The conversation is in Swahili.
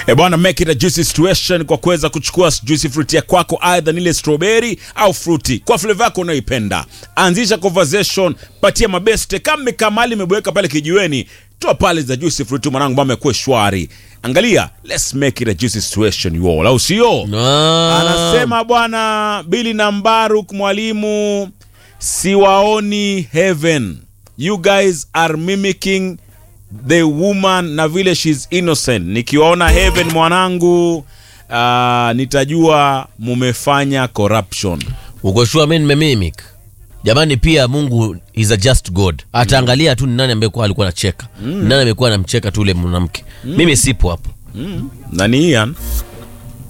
E bwana, make it a juicy situation kwa kuweza kuchukua juicy fruit ya kwako, aidha nile strawberry au fruity kwa flavor yako unayoipenda. Anzisha conversation, patia mabeste kama kamali imebweka pale kijiweni, toa pale za juicy fruit, mwanangu, mambo yakuwe shwari. Angalia, let's make it a juicy situation you all, au sio? Ah. Anasema bwana Bili na Mbaruk, mwalimu, siwaoni heaven. You guys are mimicking the woman na vile she's innocent. Nikiwaona heaven mwanangu, uh, nitajua mumefanya corruption. uko sure mimi nimemimic jamani pia mungu is a just god ataangalia tu ni nani ambaye kwa alikuwa anacheka mm. nani amekuwa anamcheka tu ule mwanamke mimi sipo hapo Na ni Ian